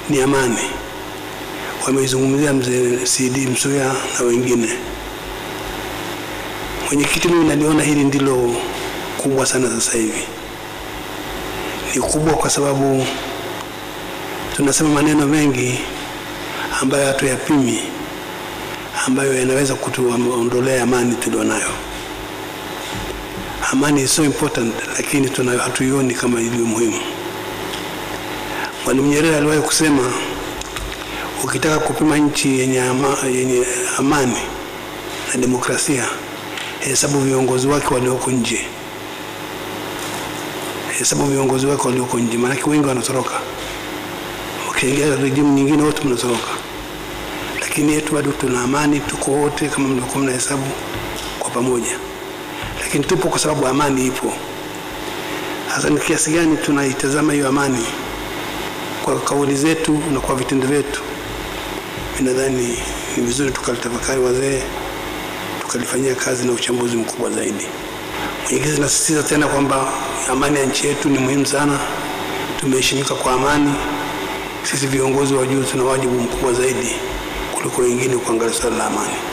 ni amani. Wameizungumzia mzee CD Msuya na wengine. Mwenyekiti, mimi naliona hili ndilo kubwa sana sasa hivi. Ni kubwa kwa sababu tunasema maneno mengi ambayo hatuyapimi, ambayo yanaweza kutuondolea amani tulionayo. Amani is so important, lakini tuna hatuioni kama ilivyo muhimu. Mwalimu Nyerere aliwahi kusema ukitaka kupima nchi yenye, ama, yenye amani na demokrasia, hesabu viongozi wake walioko nje, hesabu viongozi wake walioko nje, maanake wengi wanatoroka. Ukiingia rejimu nyingine wote mnatoroka, lakini yetu bado tuna amani, tuko wote kama mlivyokuwa mnahesabu kwa pamoja, lakini tupo kwa sababu amani ipo. Sasa ni kiasi gani tunaitazama hiyo amani kwa kauli zetu na kwa vitendo vyetu? Mimi nadhani ni vizuri tukalitafakari wazee, tukalifanyia kazi na uchambuzi mkubwa zaidi. Mwenyekiti, nasisitiza tena kwamba amani ya nchi yetu ni muhimu sana. Tumeheshimika kwa amani. Sisi viongozi wa juu tuna wajibu mkubwa zaidi kuliko wengine kuangalia swala la amani.